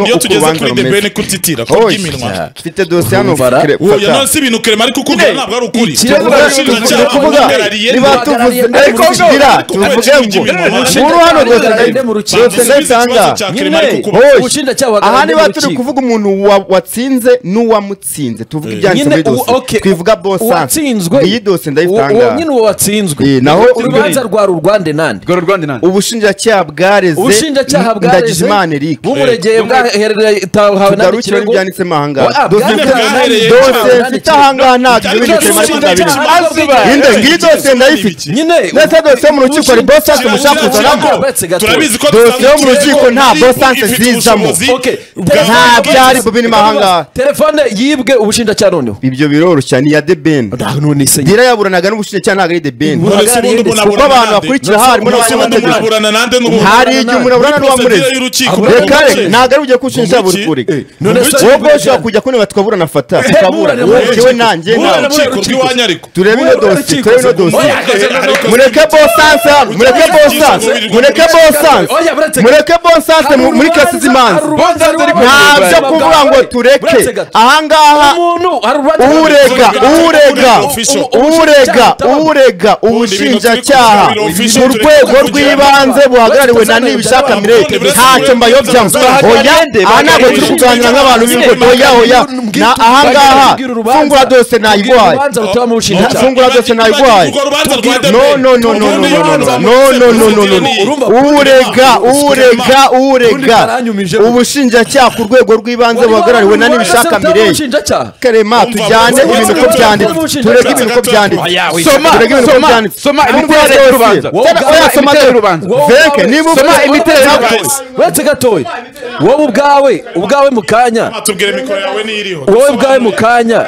iyo tugeze kuri de bene rumeze kutitira kurya iminwa mfite dosiye hano Ubara. kure- ubu ya fata. nonse ibintu karema ariko ukubwira ntabwo ari ukuri ikibazo Urashira tuvuze icyaha, kuvuga, uhagarariye niba ntabwo tuvuze ariko ariko tugira ariko tuvuge kubera ngo ikibazo nkuru hano dosiye mu rukiko. dosiye Subiza ikibazo nsanga cya Nyine, Clement ariko kuba- Hoshi. ubushinjacyaha aha buhagarariye niba mu turi rukiko. kuvuga umuntu wa- watsinze n'uwamutsinze tuvuge ibyanditse nyine muri uwo- dosiye okay, twivuga bonsansi uwatsinzwe iyi dosiye uwo ndayitanga nyine uwo watsinzwe Eh, naho urubanza rwa rurwande nande igorora rwanda inani ubushinjacyaha bwareze ubushinjacyaha bwareze ndagijimana eric bumuregeye bwaherereye tahawe nande tugarukire kirego n'ibyanditsemo ahangaha Oya, dosiye bwanditse mfite- ahahereye dosiye cyangwa mfite cyangwa ahangaha ntabwo cyangwa ibintu cyangwa makumyabiri na bibiri cyangwa Inde, ngiyi dosiye ndayifite nyine ndetse dosiye yo mu rukiko hari bosanse Kiriya mushaka kiriya kuzanamo kiriya Uretse gato. turabizi ko Dosiye dutanga yo mu ikirego rukiko nta ari dosanse ifite zizamo. ubushobozi Okay, bwa- telefone- Nta byari bubiri mahanga. telefone yibwe ubushinjacyaha noneho ibyo biroroshye ni iya debeni none se dira yaburanaga n'ubushinjacyaha ntabwo ari debeni Ubu- Nonse ubundi Uhagarariye munaburana kuko abantu nande. bakurikira harimo Nonse ubundi n'abanyamategeko munaburana nande n'ubundi. hari igihe umuntu aburana n'uwamureze Prosedure y'urukiko. reka Mu reka buki. ntabwo ari bujye kushinja buri Mu kuri buki. None se- wowe ushobora kujya kunema tukaburana fata tukaburana muranira mu wowe rukiko. njyewe nanjye Muranira nawe mu rukiko rw'iwanyu ariko. turebe ino dosiye turebe ino dosiye mureke bosanse mureke bosanse mureke bosanse Oya, buretse gato. mureke bosanse mu- muri kesi z'imanza nta byo kuvuga ngo tureke ahangaha urega urega urega urega ubushinjacyaha ku rwego rw'ibanze buhagarariwe na nibishaka mirete ntacyo mbayobyamo hoya aha ntabwo turi kuganira nk'abantu b'ingoto hoya hoya na ahangaha fungura dose nayiguhaye fungura dose nayiguhaye no no no no no no no no no no no no urega urega urega ubushinjacyaha ku rwego rw'ibanze buhagarariwe na nibishaka mirete karema Umva, tujyane umva, ibintu uko umva, umva, byanditse umva, umva, tureke umva, ibintu uko umva, byanditse umva, Soma, umva, tureke ibintu uko byanditse Tureke uko byanditse. Soma, oya, soma Wowe ubwawe, soma, soma, imiterere y'urubanza. dore. imiterere y'urubanza. Veke, niba Soma ubwawe- imiterere Ntabwo- y'urubanza. uretse gatoya wowe ubwawe ubwawe mu kanya Tubwire mikoro yawe niyiriho. wowe ubwawe mu kanya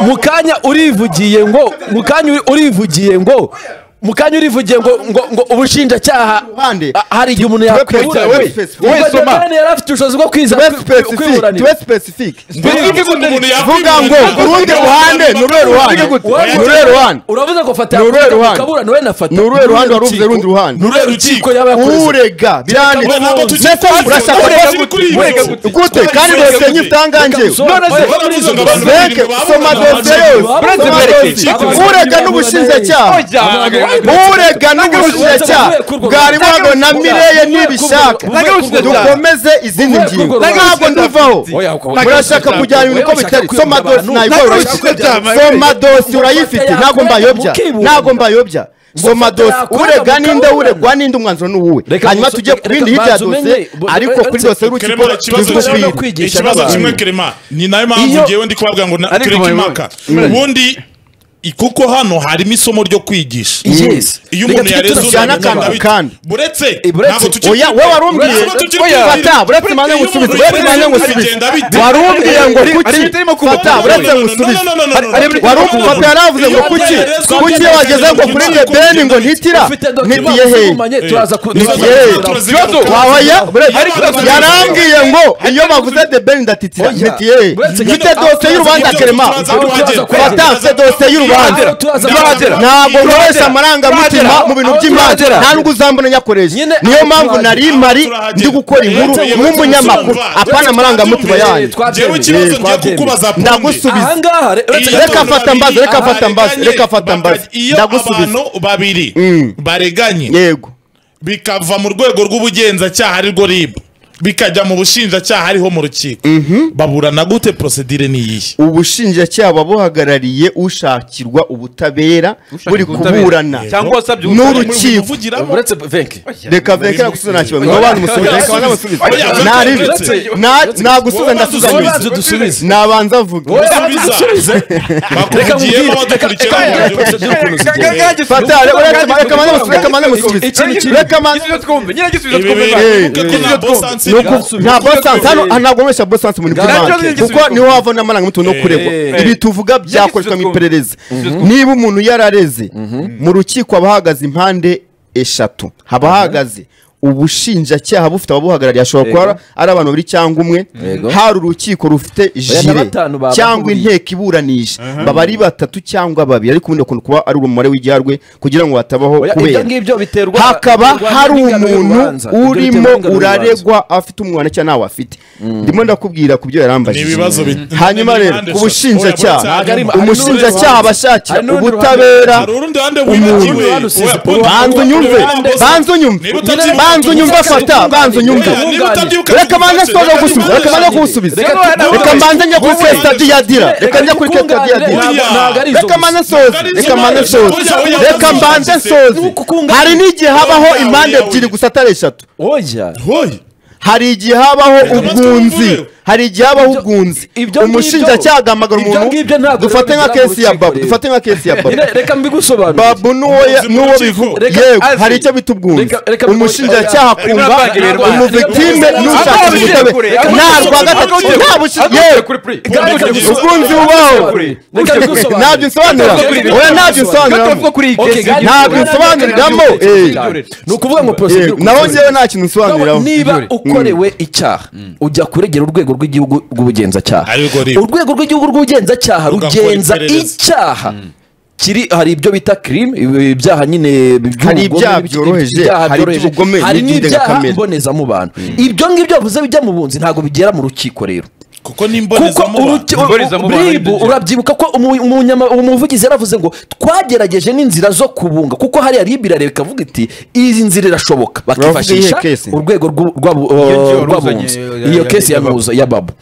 mu kanya urivugiye ngo mu kanya uri- urivugiye ngo mu kanya urivugiye ngo ngo ngo ubushinjacyaha Bande. a- hari igihe umuntu yakwiye specific, we we specific. we We soma. yari afite ubushobozi bwo kwiza Tube kwi- specific, kwiburanira tube specific. Umuntu yakwirinda- vuga ngo ku rundi ruhande ni uruhe ruhande Wowe ni uruhe ruhande uravuze ngo fata Ni uruhe ruhande? kaburana we nafata Ni uruhe ruhande waruvuze rundi ruhande? ni uruhe rukiko yaba yakoze urega byanditse Ntabwo tukiri Ndetse kuri- urashaka Urega ko- kuri ibi. Urega gute? gute kandi dosiye nyitangange None se- Veke, soma dosiye yose Uretse Soma byerekeye. dosiye. urega n'ubushinjacyaha urega n'ubushinjacyaha bwari bwago na mireye nibishaka dukomeze izindi ngingo ntabwo nduvaho murashaka kujyana ibintu uko bitari soma dosi nayibora soma dosi urayifite ntabwo mbayobya ntabwo mbayobya soma dosi urega ninde uregwa ninde umwanzuro ni uwuwe Reka hanyuma muso- tujye ku bindi reka hirya ya banze dosiye umenye, bo- ariko kuri uretse- dosiye y'urukiko Clement, ikibazo tuzi uko kimwe- iri. kwigisha ikibazo n'abantu. kimwe Clement ni nayo mpamvu Iyo- ngewe ndi kubabwira ngo na- Ariko tureke mayiboye. impaka Mm. ubundi i- kuko hano harimo isomo ryo kwigisha Yes. iyo Reka umuntu tujye yareze turashyira undi n'akantu akabita. kandi. buretse buretse. ntabwo tukiri oya kuri- wowe warumbwiye Ntabwo tukiri oya kuri- fata buretse imanza Iyo ngusubize umuntu buretse imanza yareze ngusubize bigenda bite? warumbwiye ngo Ari- kuki ari ibitarimo kuva- fata buretse ngusubize No, no, no, no, no, no, no. waruku papa yaravuze ngo Iyo kuki byarezwe, kuki iyo wageze ngo kuri byarezwe, debeni ngo ntitira ufite document ntigiye hehe zigumanye turaza ku- ntigiye Ikibazo. hehe wawaya yarambwiye ngo iyo bavuze debeni ndatitira Oya. ntigiye hehe Buretse mfite gato. dosiye y'urubanza Ikibazo kerema turaza kuhagera. fata mfite dosiye y'urubanza Ikibazo turaza kuhagera. ntabwo nkoresha amarangamutima Turahagera. mu bintu Aho by'imanza turahagera. nta n'ubwo uzambona nyakoresha Nyine niyo aho mpamvu turahagera. nari mari ndi gukora inkuru Yewe, nk'umunyamakuru turumva. apana amarangamutima yanyu Jewe ikibazo ngiye kukubaza Burundi. Ndagusubiza. ahangaha re- uretse Iyo Reka abantu fata mbaze, reka babiri fata mbaze, bareganye, reka fata mbaze. baka- iyo Ndagusubiza. abantu babiri bareganye yego bikava mu rwego rw'ubugenzacyaha arirwo ribu bikajya mu bushinjacyaha ariho mu rukiko baburana gute prosedire ni iyihe ubushinjacyaha buba buhagarariye ushakirwa ubutabera buri ubutabera. kuburana cyangwa usabye n'urukiko Muvugiramo. uretse venke reka vekera gusubiza nta kibazo nabo bantu musubiza reka bantu basubize Oya, uretse- nta ribi uretse- Nta- nta gusubiza Wowe ndasubiza banza dusubize nabanza mvuge Usubiza. Bakuvugiyemo badukurikira mu buryo bwose. fata reka reka banze musubize reka banze musubize Iki- iki- reka banze igisubizo twumve nyine igisubizo Ibi twumve bintu Eh, bana. bivuga ko eh, nta bosansi ni bwa- uku- nta bosansi hano hano ntabwo nkoresha bosansi muri Ntabwo primate nigeze kuko ubikora. niho havana amarangamutungo yo kuregwa Eh. ibi tuvuga byakoreshwamo iperereza niba umuntu yarareze mu rukiko haba hahagaze impande eshatu haba hahagaze ubushinjacyaha bufite ababuhagarariye ashobora kuba Yego. ari abantu babiri cyangwa umwe Yego. hari urukiko rufite jire batanu baba cyangwa bahuriye. inteko iburanisha baba ari batatu cyangwa babiri ariko ubundi akunda kuba ari umubare w'igiharwe kugira ngo hatabaho Oya, ibyo kubera ngibyo biterwa hakaba biterwa hari n'ingano umuntu y'urubanza. Ibyo biterwa urimo n'ingano y'urubanza. uraregwa afite umwana cyangwa ntawe afite ndimo ndakubwira ku byo ni yarambajije ibibazo bit- hanyuma ni rero impande ku eshatu. Oya, bushinjacyaha buri ruhande- Hari umushinjacyaha n'urubanza. aba ashakira Hari n'urundi ubutabera hari urundi ruhande umuntu wibagiwe hano usize Oya, polo. polo- banza unyumve Niba banza Niba unyumve utabyibuka- banza unyumve afata banza unyumve Oya, niba utabyibuka- reka banze soza gusubiza reka banze kuwusubiza Reka tu- reka banze njya kuri Wowe- kesitadi ya dira reka njya kuri kesitadi ya dira Buriya. reka mbanze soze reka mbanze soze reka mbanze soze hari n'igihe habaho impande ebyiri gusa atari eshatu oya Hoyi. hari igihe habaho ubwunzi hari igihe habaho Ibyo- ubwunzi ibyo ngibyo- umushinjacyaha agamagara ibyo umuntu ngibyo ntabwo dufate biba nka bigeze kesi ya mu babu rukiko dufate nka kesi ya babu Nyine, reka mbigusobanurire babu n'uwo ya- Ubuzi mu n'uwo rukiko. bivuga Reka- yego azi. hari icyo bita ubwunzi Reka- reka- umushinjacyaha Oya. akumva Reka- umuvitime Reka- n'ushaka Reka- ubutabera Reka- nta Reka- rwa gatatu Reka- nta Reka- bushi yewe kuri puri Reka- Reka- ubwunzi Reka- bubaho Reka- Reka- ntabyo usobanura Reka- oya ntabyo Reka- usobanuramo ntabwo ntabwo nsobanuriramo, eh. ni ukuvuga ngo Yego, poroseguru naho ngewe nta kintu usobanuriraho niba ukorewe icyaha ujya kuregera urwego rw'igihugu rw'ubugenzacyaha Ari rwo riba. urwego rw'igihugu rw'ubugenzacyaha Rugakora rugenza iperereza. icyaha kiri hari ibyo bita kirime ibyaha nyine by'ubugome, Hari ibyaha n'ibiki- byoroheje, ibyaha hari byoroheje, iby'ubugome hari n'ibyaha n'iby'indengakamere. mbonezamubano ibyo ngibyo bivuze bijya mu bunzi ntabwo bigera mu rukiko rero kuko ni kuko imbonezamubano uruti- Imbonezamubano buribu n'ibyo- urabyibuka ko umu- umunyama- umuvugizi yaravuze ngo twagerageje n'inzira zo kubunga kuko hariya ribu irareba ikavuga iti iyi nzira irashoboka Baravuga iyihe bakifashisha kesi? urwego rw'u- rw'abu- ngiyo uh, wazanye, rw'abunzi ya- iyo ya- kesi ya ya Babu. muzo ya babu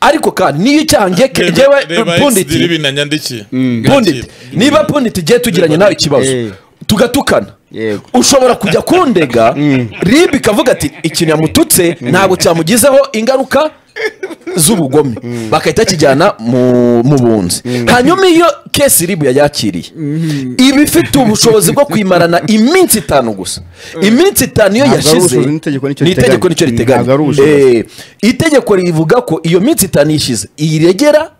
ariko kandi niyo icyaha ngiye ke- Reba- ngewe reba punditi XDR binanyandikiye pundit niba pundit igiye tugiranye nawe ikibazo Eh. tugatukana Yego. ushobora kujya kundega rib ikavuga ati ikintu yamututse ntabwo cyamugizeho ingaruka z'ubugome bagahita bakijyana mu mu bunzi hanyuma iyo kesi rib yayakiriye iba ifite ubushobozi bwo kuyimarana iminsi itanu gusa iminsi itanu iyo Ntabwo ari yashize ubushobozi, n'itegeko nicyo ni itegeko riteganya. nicyo Ntabwo ari riteganya ubushobozi. Eh, itegeko rivuga ko iyo minsi itanu yishize iregera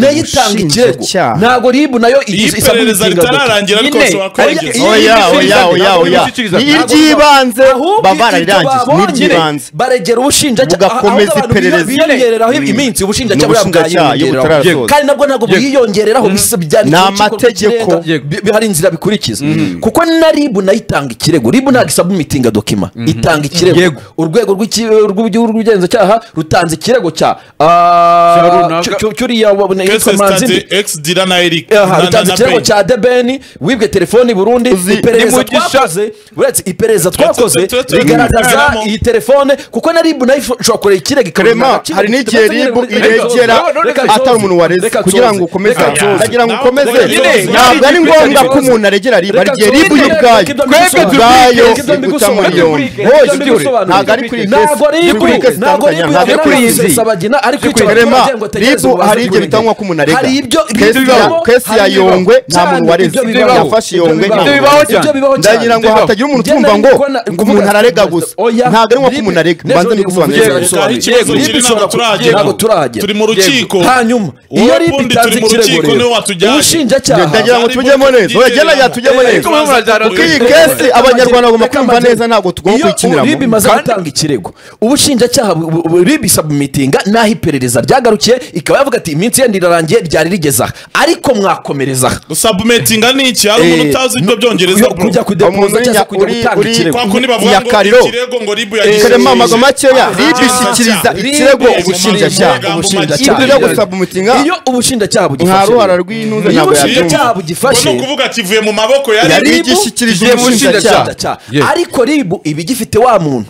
nayo itanga ikirego Umushinjacyaha. ntabwo ribu nayo iyi igize isabwa perereza imitinga gutya. ritararangira ariko Nyine, bashobora ariko kuhageza iyi- oya oya oya ntabwo oya bimushyikiriza. ni Ntabwo iry'ibanze Ahubwo baba ibyo bararirangiza ni babonye, iry'ibanze baregera ubushinjacyaha Bugakomeza aho abantu iperereza. biyongereraho iminsi ubushinjacyaha buriya N'ubushinjacyaha iyo bwayiyongereraho butarasoza. kandi nabwo ntabwo Yego. bwiyongeraho bisa Ni byanditse mu rukiko amategeko. rw'ikirenga. Bi- bi- hari inzira bikurikiza kuko na ribu nayo itanga ikirego ribu ntabwo isabumitinga dokima itanga ikirego Yego. urwego rw'iki- rw'igihugu rw'ubugenzacyaha rutanze ikirego cya ah, Cya runaka. cy- cy- cy'uriya wabona yitwa kese manzi stade nde XDR na Eric Aha, na- na- rutanze na ikirego Pay. cya debeni wibwe telefoni burundi Uzi, iperereza nimugisha- twakoze uretse iperereza twakoze tu- tu- tu- rigaragaza tu- tu- iyi telefone kuko na ribu nayo ishobora kureba ikirego ikabona Clement, agaciro hari gifite. n'igihe Maze nyine ribu muri- iregera Reka nsoze. atari umuntu wareze Reka nsoze. kugira ngo ukomeze Reka nsoze. kugira ngo Reka ukomeze nsoze. ntabwo ari ngombwa ko umuntu aregera riba Reka ari igihe nsoze. ribu yo ubwayo Reka ibyo twebwe mbigusobanurire. ubwayo iguta Reka ibyo muri mbigusobanurire. yombi Reka ibyo hoje mbigusobanurire. ntabwo ari kuri iyi Ntabwo kesi ribu kuri iyi kesi ntabwo zitandukanye ribu ntabwo ari kuri iyi yagaragaje nzi Sabagina ariko icyo Clement, abaturage ngo ategereze ribu ububanza hari igihe bw'urwego. bitangwa ko umuntu arega Hari ibyo- kesi ibyo ya- bibaho, kesi ya hari ibyo yongwe bibaho. nta muntu Cyane, wareze. ibyo bibaho. Yafashe Ibyo yongwe bibaho nta muntu cyane. wareze. Ibyo bibaho cyane. ndagira ngo Bibaho. hatagira umuntu Njye utumva nari ngo kubona- ngo umuntu ararega gusa Oya, ntabwo ari nko Libre- ko umuntu arega Neza mbanza ni mbigusobanurire umuvugizi Hari ikibazo Yego, kiri Libre ntabwo ishobora turahagera ntabwo turahagera. turi mu rukiko hanyuma Wowe iyo ribu ubundi itanze turi mu ikirego rukiko niwe rero watujyanye. ubushinjacyaha ndagira ngo tujyemo neza oya gerageza tujyemo Eh, neza ikibazo cya kuko iyi Eric. kesi abanyarwanda bagomba Reka kumva mbanze- neza ntabwo tugomba iyo kuyikiniramo ribi imaze gutanga ikirego ubushinjacyaha bu- bu- bu- ribi sabumitinga n'aho iperereza ryagarukiye ikaba yavuga ati iminsi yenda irarangiye ryari rigeze aha ariko mwakomereza aha Submittinga ni iki hari umuntu utazi ibyo byongereza yo bro kujya kudepoza Umuntu cyangwa se uri- kujya gutanga uri- ikirego kwa kundi bavuga iya ngo Kariro. ikirego ngo ribu yagize Karema amagambo makeya ribi ishyikiriza Ribi ikirego ishyikiriza ubushinjacyaha ibyo amagambo Ubushinjacyaha. byo Ibyo gusaba umutinga iyo ubushinjacyaha nta bugifashe ruhara rero, rw'inuze iyo ntabwo yabyumva ubushinjacyaha ubwo ni bugifashe ukuvuga kivuye mu maboko ya yari Eric Ribu igishyikirije igiye mu umushinjacyaha ubushinjacyaha Yeah. ariko ribu iba igifite wa muntu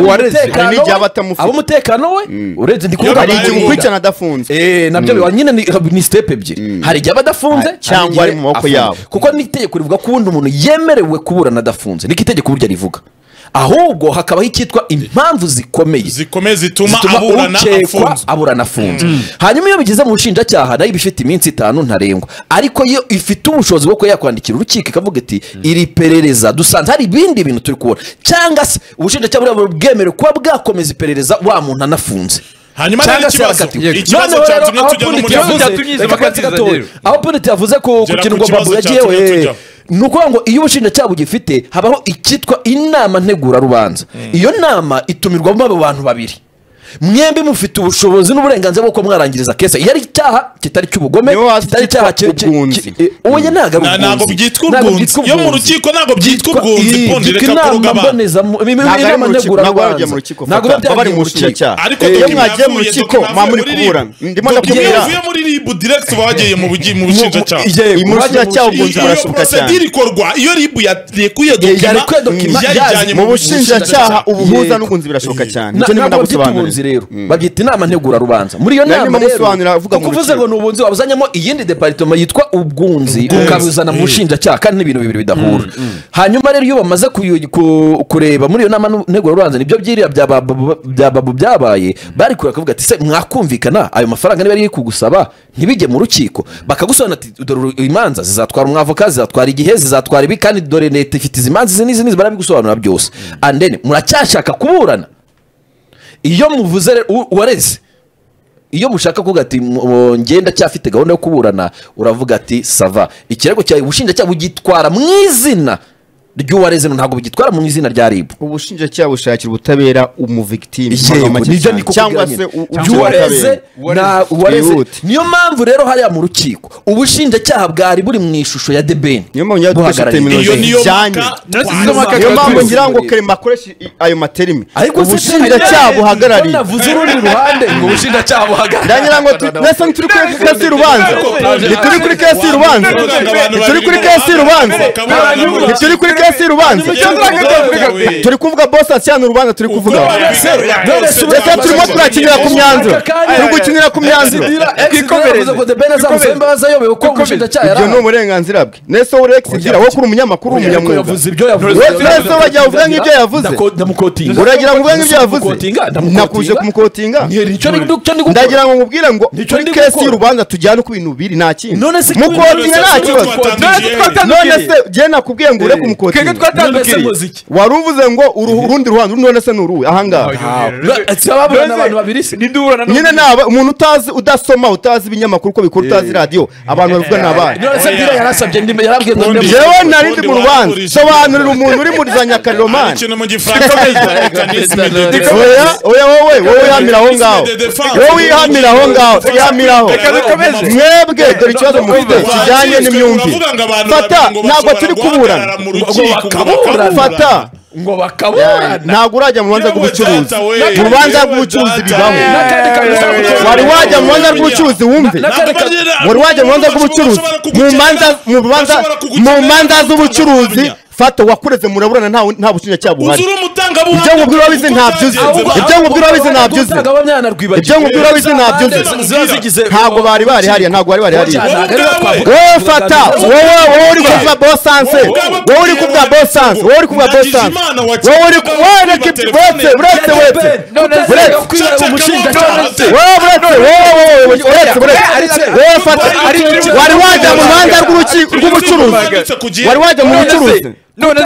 Uwareze. Hari n'igihe aba atamufite. ab'umutekano we uretse ndi kuvuga hari Yabaye igihe ngombwa. umukurikirana adafunzwe Eh, nabyo biba nyine ni- ni sitepu ebyiri hari igihe aba adafunze Ah, cyangwa hari igihe ari mu maboko afunze. yabo. kuko n'itegeko rivuga ko ubundi umuntu yemerewe kuburana adafunze niko itegeko burya rivuga ahubwo hakabaho icyitwa impamvu zikomeye zikomeye zituma zituma aburana ukekwa afunzwe aburana afunze hanyuma iyo bigeze mu bushinjacyaha nayo iba ifite iminsi itanu ntarengwa ariko iyo ifite ubushobozi bwo kuba yakwandikira urukiko ikavuga iti iri perereza dusanze hari ibindi bintu turi kubona cyangwa se ubushinjacyaha buriya buba bwemerewe kuba bwakomeza iperereza wa muntu anafunze Hanyuma rero Cyangwa se ikibazo. yakatiwe. Ikibazo Noneho cya rero tumwe aho tujya no Pundit muri- yavuze- Ikibazo cya tunyuze reka impaka gato, zizagera. aho Pundit yavuze ku ku Gera kintu ku ngo kibazo babu cya yagiyewe tumwe tujya. ni ukuvuga ngo iyo ubushinjacyaha bugifite habaho icyitwa inama ntegurarubanza iyo nama itumirwamo abo bantu babiri mwembi mufite ubushobozi n'uburenganzira bwo kuba mwarangiriza kese iyo ari icyaha kitari cy'ubugome Niyo hasi kitari icyaha cyitwa ubwunzi. ubuye ntabwo ari Na- ntabwo byitwa ubwunzi iyo mu rukiko ntabwo byitwa ubwunzi pondere byitwa reka kuruga inama abantu mbonezamu ntabwo ari mu rukiko ntabwo bajya mu rukiko ntabwo fata, biba bari byagiye mu bushinjacyaha Ariko Eh, iyo document mwagiye mu yavuye, rukiko document mwa muri yavuye muri kuburana RIB. ndimo iyo ndakubwira uvuye muri ribu direkiti uba wagiye mu bugi- mu bushinjacyaha iyi mu bushinjacyaha ubwunzi iyo burashoboka cyane porosedire ikorwa iyo ribu yarekuye yari dokima kuye dokima yayijyanye yazi. mu mu bushinjacyaha Yego. ubuhuza n'ubwunzi birashoboka cyane Na- nicyo ndimo ntabwo byitwa ndagusobanurira ubunzi rero babyita inama ntegurarubanza muri iyo Nari nama ndimo musobanurira rero avuga mu kuko uvuze rukiko. ngo ni ubunzi wabuzanyemo iyindi deparitoma yitwa ubwunzi ukabuzana mu bushinjacyaha kandi n'ibintu bibiri bidahura hanyuma rero iyo bamaze kuyu- ku- kureba muri iyo nama ntegurarubanza nibyo byiriya bya babu- bya babu byabaye bari kureba akavuga ati se mwakumvikana ayo mafaranga niba ari kugusaba ntibijye mu rukiko bakagusobanura ati dore imanza zizatwara umwavoka zizatwara igihe zizatwara ibi kandi dore leta ifite izi manza izi n'izi n'izi barabigusobanura byose and then muracyashaka kuburana iyo muvuze rero u- wareze iyo mushaka kuvuga ati mu- mu- njye ndacyafite gahunda yo kuburana uravuga ati sava ikirego cyawe ubushinjacyaha bugitwara mu izina ry'uwareze ntabwo bugitwara mu izina rya ribu ubushinjacyaha bushakira ubutabera umuvikitime nibyo ni cyangwa se u- ugira uwareze ubutabera. na uwareze Bwihute. niyo mpamvu rero hariya mu rukiko ubushinjacyaha bwari buri mu ishusho ya debeni niyo mpamvu njya dukoresha Iyo terminology niyo zijyanye mpaka- Nasize amaka- niyo mpamvu ngira ngo Twivuye. kerema akoresha i- ayo materimi ariko se ubushinjacyaha buhagarariye navuze urundi ruhande ngo ubushinjacyaha buhagarariye ndagira ngo tu- nasa ntituri kuri kesi y'urubanza ntituri kuri kesi y'urubanza ntituri kuri kesi y'urubanza ntituri kuri kesi y'urubanza turi kuvuga bosi asiyana urubanza turi kuvuga ndetse turimo turakinira ku myanzuro turi gukinira ku myanzuro Twikomereze. Twikomereze. ibyo ni uburenganzira bwe nese wowe rex gira wowe kuri umunyamakuru uri umunyamwuga Wese wese wajya uvuga nk'ibyo yavuze. uragira ngo uvuge nk'ibyo yavuze nakuje kumukotinga ndagira ngo nkubwire ngo Nicyo kuri ndi kesi gukora. y'urubanza tujyane ku bintu biri nta kindi None se- mukotinga None nta se kibazo twatandukiriye. none se jye nakubwiye ngo ureke twebwe umukotinga twatandukiriye wari uvuze ngo uruhu- urundi ruhande uru none se ni uruwe ahangaha ntiduhura nyine naba umuntu utazi udasoma utazi ibinyamakuru uko bikora utazi radiyo abantu babivuga ni abana jewe nari ndi mu rubanza sobanurira umuntu uri muri za nyakariromani ikintu mu gifaransa cyitwa mecanisme de défense. oya oya wowe wowe wihamira aho ngaho wowe wihamira aho ngaho wihamira aho Reka dukomeze. mwebwe dore ikibazo mufite kijyanye n'imyumvire Uravuga ngo abantu fata baravuga ngo ntabwo bashobora turi kuburana guhagarara mu rukiko, bakaburana. bakaburana. fata ngo bakaburana ntabwo urajya mu rubanza Yewe rw'ubucuruzi data we. mu rubanza Yewe rw'ubucuruzi data. bibaho N'akandi kantu ushaka wari wajya mu rubanza rw'ubucuruzi wumve Na- na- mu rubanza mu rubanza rw'ubucuruzi mu manza mu rubanza mu manza z'ubucuruzi fata wakureze muraburana nta nta bushinjacyaha buhari uzura umutangabuhamya Ibyo nkubwira wabizi ntabyo uzi. Ibyo nkubwira wabize ntabyo uzi. Ibyo nkubwira wabize ntabyo uzi. ntabwo bari bari hariya ntabwo bari bari hariya wowe fata wowe wowe uri kuvuga bosanse wowe uri kuvuga bosanse wowe uri kuvuga bosanse wowe uri ku- wowe reka ibyo- uretse uretse uretse uretse wowe uretse wowe wowe uretse uretse wowe fata wari wajya mu rubanza rw'urukiko- rw'ubucuruzi wari wajya mu bucuruzi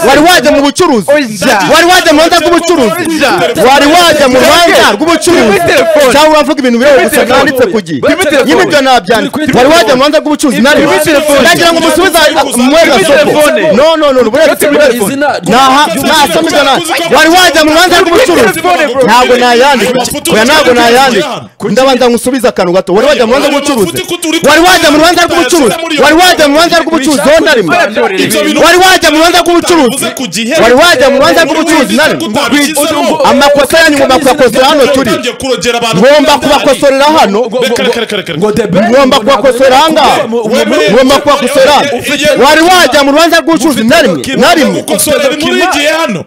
wari wajya mu bucuruzi Oya. wari wajya mu rubanza rw'ubucuruzi Oya. wari wajya mu rubanza rw'ubucuruzi Kuri telefone. cyangwa uravuga ibintu bireba gusa telefone. byanditse ku gihe Kuri telefone. nyine ibyo nabyanditse Kuri wari wajya telefone. mu rubanza rw'ubucuruzi nari Kuri telefone. ndagira ngo musubize mwere Kuri gasopo telefone. no no no buretse Kuri buretse izina ryo- ntaha Kuri ntasoma ibyo na telefone. wari wajya mu rubanza rw'ubucuruzi telefone, bro. ntabwo nayandika Ayo mafoto oya ntabwo turi kuri nayandika telefone. ndabanza ngusubize akantu gato wari wajya mu rubanza Ayo mafoto rw'ubucuruzi turi kuri wari wajya mu rubanza telefone. rw'ubucuruzi wari wajya mu rubanza rw'ubucuruzi aho ndarimo wari wajya mu rubanza rw'ubucuruzi wari wajya mu rubanza rw'ubucuruzi nari amakosa yanyu ngomba kuyakosora hano turi ngomba kubakosorera hano ngomba kubakosora aha ngaha ngomba kubakosora hano wari wajya mu rubanza rw'ubucuruzi narimwe narimwe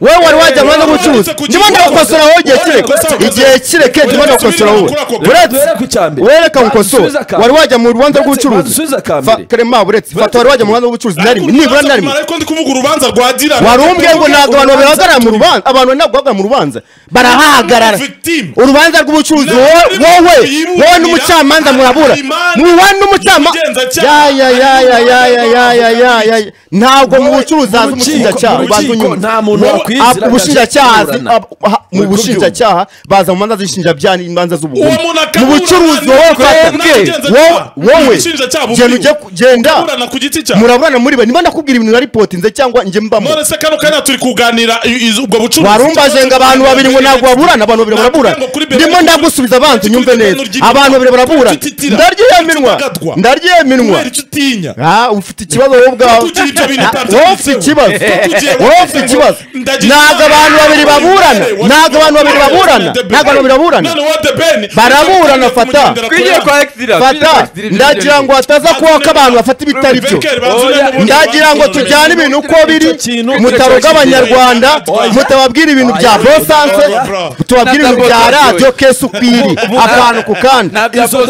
wowe wari wajya mu rubanza rw'ubucuruzi ndimo ndabakosora wowe igihe kireke igihe kireke ndimo ndabakosora wowe uretse wereka nkukosora wari wajya mu rubanza rw'ubucuruzi Bansubiza ka Fa- mbere. karema buretse fata wari wajya mu rubanza rw'ubucuruzi narimwe nibura narimwe ariko ndi kuvuga urubanza rwadira wari umbwe ngo ntabwo abantu urubanza- bahagarara mu rubanza abantu ntabwo bahagarara mu rubanza barahahagarara Victime. urubanza rw'ubucuruzi Nta wowe muntu wowe yirukira, wowe n'umucamanza hari murabura imanza, wowe n'umucamanza n'umugenzacyaha, ya ya ya ya ya ya ya ya ya ya ya ntabwo mu Wowe, bucuruzi mu haza rukiko, umushinjacyaha mu ubanza rukiko unyuma nta muntu Wowe, wakwizira ab- ubushinjacyaha haza- agakiburana. ab- ha- mu Uri kubyumva? bushinjacyaha baza mu manza z'inshinjabyaha n'imanza uwo z'ubugome muntu mu akaburana bucuruzi n'uwo wowe fata akaburana wowe n'umushinjacyaha. wowe Umushinjacyaha genda bubiri. ujye ku- genda Kuburana ku giti cyawe. muraburana muri be niba ndakubwira ibintu naripotinze cyangwa njye mbamo none se kano kanya turi kuganira i- i- ubwo bucuruzi warumbaje ngo abantu babiri ngo ntabwo baburana abantu babiri baraburana ndimo ndagusubiza abantu nyumve neza abantu babiri baraburana ndaryiye minwa ndaryiye minwa kubera icyo utinya Ah, ufite ikibazo wowe ubwawe Tugira ibyo bintu Ah, utabyo wowe ufite twanditseho. ikibazo Tugira ibyo wowe ufite bintu ikibazo ndagira ntabwo inama. abantu babiri baburana Wowe, ntabwo abantu babiri wowe, baburana wowe, ntabwo abantu babiri baburana none wowe The Ben, Baraburana, ujya fata. kumugendera twigiye kureba. kwa extra fata ndagira ngo hataza kubaho ko abantu bafata ibitari byo Becker, bazane Oya, n'ubundi ndagira ngo bazane. tujyane ibintu uko biri Icyo kintu mutaroga abanyarwanda Oya. mutababwira ibintu bya Oya. bosanse Oya. tubabwire ibintu bya Ntabwo radiyo kesi ukwiri akantu ku kandi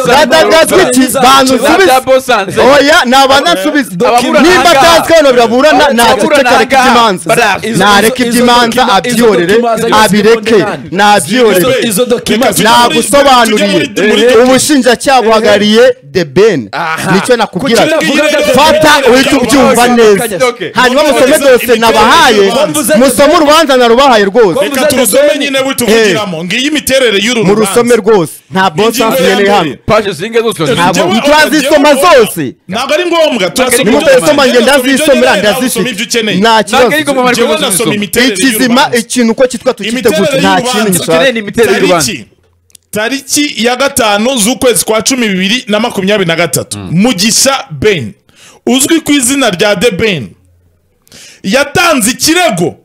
radagazwa iki bantu nsubize oya nabanza nsubize Ababurana nimba ahangaha. atazi ko abantu biraburana Ababurana naceceka areka ahangaha. iby'imanza Bra- izo- nareka izo- izo iby'imanza document- izo abyorere document zose abireke zibonekana. nabyorere Izo- izo document Reka nagusobanuriye tujye muri- muri- ubushinjacyaha buhagariye the ben nicyo nakubwiraga Kuki navugaga The fata Ben? uhite ubyumva Okay, neza okay. hanyuma Numva musome neza dose imiterere nabahaye y'urubanza. musome urubanza narubahaye rwose reka turusome nyine butuvugiramo ngiyi imiterere y'uru mu rubanza. rusome rwose nta Ingingo bonsansi ya yari mbere. hano paje zinge zose ntabwo Njyewe ntitwazisoma abagiye gukora. zose ntabwo ari ngombwa turasoma Nimutazisoma, ibyo mutazisoma njye ukeneye, ndazisomera nawe usoma ibyo ndazifite ukeneye. nta Ntabwo ari kibazo ngombwa Njyewe Ntabwo nasoma imiterere ikizima y'urubanza. ikintu uko cyitwa tucyite Imiterere gusa nta y'urubanza. kintu Dukeneye gishaka ni imiterere y'urubanza Tariki- tariki ya gatanu z'ukwezi kwa cumi bibiri na makumyabiri na gatatu mugisha ben uzwi ku izina rya de ben yatanze ikirego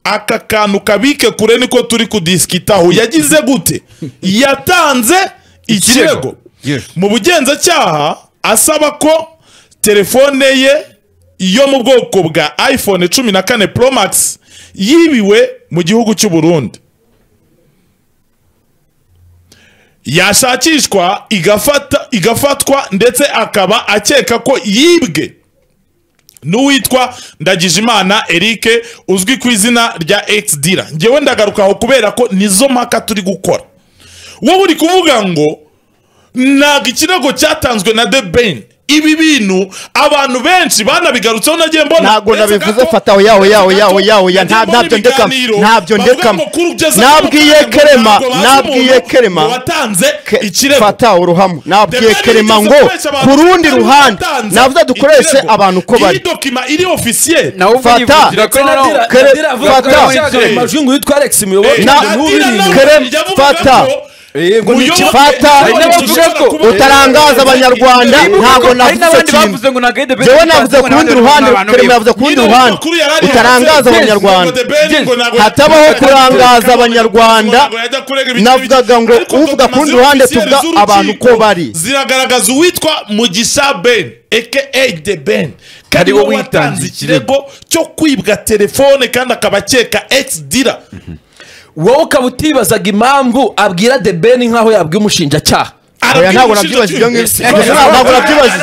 aka kantu kabike kure niko turi kudisikitaho yagize gute yatanze ikirego mu bugenzacyaha asaba ko telefone ye yo mu bwoko bwa iphone cumi na kane pro max yibiwe mu gihugu cy'u burundi yashakishwa igafata igafatwa ndetse akaba akeka ko yibwe n'uwitwa ndagijimana eric uzwi ku izina rya exdira ngewe ndagaruka aho kubera ko nizo mpaka turi gukora wowe uri kuvuga ngo ntabwo ikirego cyatanzwe na the ben ibi bintu abantu benshi banabigarutseho nagiye mbona ntabwo uretse nabivuze gato- fata oya oya oya gato, oya oya nagiye nta- mbona ntabyo ndekamo ibiganiro ntabyo bavuga ndekamo amakuru ugeze ku nabwiye baturage ngo kerema ntabwo bazi nabwiye umuntu kerema watanze Ke- ikirego fata uruhamo nabwiye Debeni kerema yigeze ngo gukoresha abantu ku rundi batari ruhande batanze navuze dukoreshe ikirego. abantu uko bari iyi dokima iri ofisiye amajwi ngo uyitwa alex muyoboke Na- Kerem, fata. Fata. utarangaza abanyarwanda ntabwo navuze ikintu bavuze ngo nagaye jewe navuze ku rundi ruhande kerema yavuze ku rundi ruhande utarangaza abanyarwanda hatabaho kurangaza abanyarwanda navugaga ngo uvuga ku rundi ruhande tuvuga abantu uko bari ziragaragaza uwitwa mugisha ben aka de ben Ari kandi we wowe witangiye watanze ikirego. ikirego cyo kwibwa telefone kandi akaba akeka ex dira wowe ukaba utibazaga impamvu abwira the ben nk'aho yabwiye umushinjacyaha oya ntabwo nabyibajije ibyo ngibyo Ibyo ntabwo nabyibajije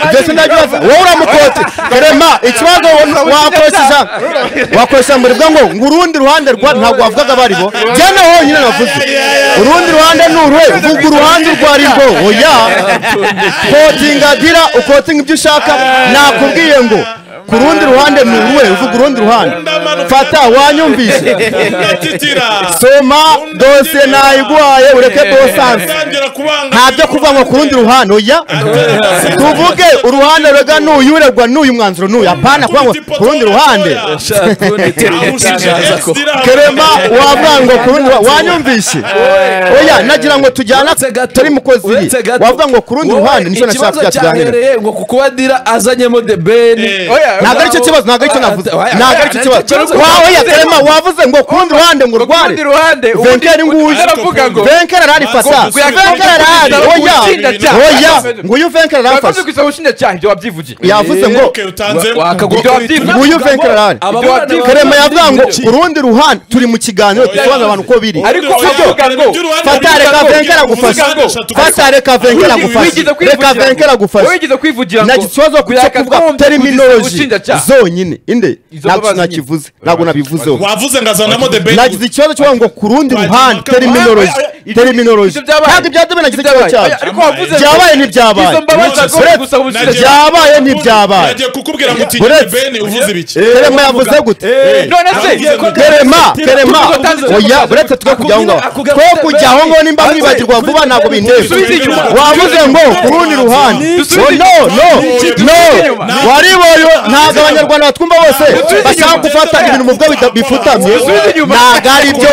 ibyo sinabyibajije wowe uramukote kerema ikibazo wakoresheje wakoresheje murirwa ngo ngo urundi ruhande rwa ntabwo wavugaga baribo jyana honyine navuze urundi ruhande ni urwe vuga uruhande urwo ari rwo oya kotinga gira ukotinga ibyo ushaka nakubwiye ngo ku rundi ruhande ni urwe uvuga urundi ruhande fata wanyumvise soma dosiye nayiguhaye ureke dosansi ntabyo kuvanwa ku rundi ruhande oya tuvuge uruhande rwega n'uyu uregwa n'uyu mwanzuro n'uyu apana kuvanwa ku rundi ruhande kerema wavuga ngo ku rundi ruhande wanyumvise oya nagira ngo tujyane Uretse gato, turi mukozi uretse gato. wavuga ngo ku rundi Wowe, ruhande nicyo nashaka ikibazo kujya tuganira cyahereye ngo ku kuba dira azanyemo the ben Eh. ntabwo aricyo kibazo ntabwo aricyo navuze ntabwo aricyo kibazo wawe oya kerema wavuze ngo ku rundi ruhande ngo urware urundi ruhande venkeri nguyu aravuga ngo venkeri arahari fasa Ngo- venkeri arahari Ngo- oya Ngo- oya Ngo- nguyu venkeri bakoze arafashe ku isaba ushinjacyaha ibyo wabyivugiye yavuze ngo Nguyu Venkeri arahari. Kerema yavuga ngo ku rundi ruhande turi mu kiganiro tusobanura abantu uko biri Ariko uvuga ngo fata reka venkera agufashe fata reka venkera Wigeze agufashe kwivugira reka ngo- venkera agufashe wowe wigeze kwivugira ngo nta kibazo cyo kuyaka kuvuga twumve terminology kugisha ubushinjacyaha zonyine inde Izo ntabwo mbabazi nakivuze ntabwo nabivuzeho wavuze ngo azanamo the best nagize ikibazo cyo ngo ku rundi ruhande teriminoloji teriminoloji Ibyo byabaye. kandi ibya debe nagize Ibyo byabaye. ikibazo cyabyo Ariko wavuze ngo- byabaye ntibyabaye Izo mbabazi zagombye Uretse- gusaba ubushinjacyaha. Nagiye- byabaye ntibyabaye. nagiye kukubwira ngo utigeze Uretse- beni uvuze ibiki terema yavuze gute none se Navuze ko- terema terema Kuko utanze oya ikibazo. uretse twe kujya aho ngaho Akubwira- twe kujya aho ngaho nimba Ariko- mwibagirwa vuba ntabwo bindeba Dusubize inyuma. wavuze ngo ku rundi ruhande Dusubize Oh, no inyuma. no Dusubize no inyuma. wariboye ntabwo abanyarwanda batwumva bose Dusubize bashaka inyuma. gufata ibintu mu bwo bida- bifutamye Dusubize inyuma. ntabwo ari byo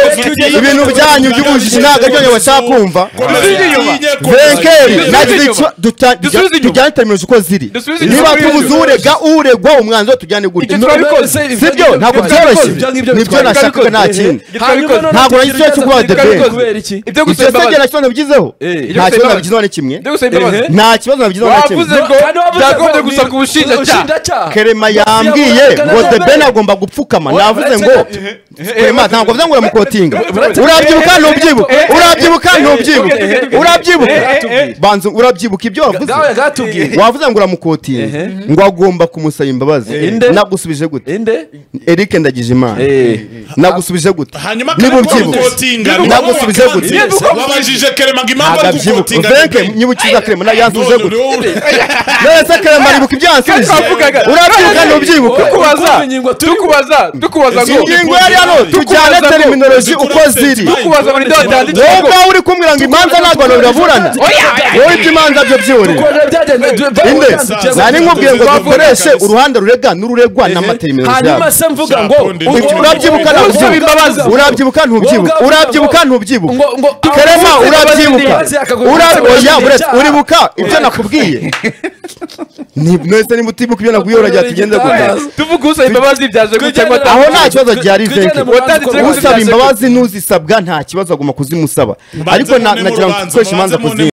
ibintu byanyu by'ubujiji ntabwo ari byo bashaka kumva Dusubize inyuma. venkeri Dusubize nagize inyuma. icyo- duta- Dusubize inyuma. tujyane teriminoloji uko ziri Dusubize inyuma. niba tubuze urega uregwa umwanzuro tujyane gutya Icyo twabikoze. sibyo ntabwo byoroshye nibyo nashakaga nta kindi ntabwo nagize ikibazo cyo kuba debate ibyo ibyo gusaba se njye imbabazi nta kibazo nabigizeho Eh, nta kibazo ibyo nabigizeho ni kimwe ibyo gusaba imbabazi Eh, nta kibazo nabigizeho na Wavuze kimwe ngo byagombye gusaba ubushinjacyaha kerema yambwiye ngo the ben agomba gupfukama navuze ngo kerema ntabwo mvuze ngo uramukotinga uretse- urabyibuka eh, ntubyibuka eh, eh, urabyibuka eh, eh, ntubyibuka eh, eh, eh, urabyibuka eh, eh, eh. banza urabyibuka ibyo wavuze Gawe gatubwiye. wavuze ngo uramukotinga ngo agomba kumusaba imbabazi Inde? nagusubije gute inde eric ndagije imana nagusubije gute hanyuma niba karema ubyibuka wamukotinga, Niba niba ubyibuze wamukanze. gute? Niba ukoze- wabajije kerema ngo impamvu ari agabyibuka kugutinga venke nyibukiza kerema nayo yansubije gute Nonese karema aribuka ibyo yansubije twavugaga. urabyibuka ntubyibuka tukubaza Kumva ingingo turi- tukubaza tukubaza ngo ingingo yari hano tujyane Tukubaza ngo- teriminoloji uko ziri tukubaza ngo ninde wabyanditse wowe ngo ubwawe uri kumbwira ngo imanza ntabwo abantu biraburana oya wowe ibyo imanza byo byihurira Kuko byagenze inde byanditse- nari nkubwiye ngo Twavuga dukoreshe kabisa. uruhanda rurega n'ururegwa n'amateriminoloji yabo hanyuma se mvuga ngo Uzakunde ubwo- ibyo. urabyibuka ubwo- ntabwo imbabazi. urabyibuka ntubyibuka Wowe ubwawe urabyibuka ntubyibuka ngo- ngo- kerema abavuze urabyibuka imbabazi akaguha Ura- imbabazi oya buretse icyaha. uribuka ibyo nakubwiye Ni- mwese nimutibuka ibyo nakubwiye uragira tugenze gutya Tugendera- tuvuga usaba imbabazi byaje gutya ngo aho nta kibazo ryari Tugendera venke mu rubanza Watanditse uko gutya. usaba Uzaze- imbabagira ngo nuzisabwa nta kibazo aguma kuzimusaba ariko na- mune mu nagira ngo rubanza, dukoreshe imanza mubanze mune kuzimu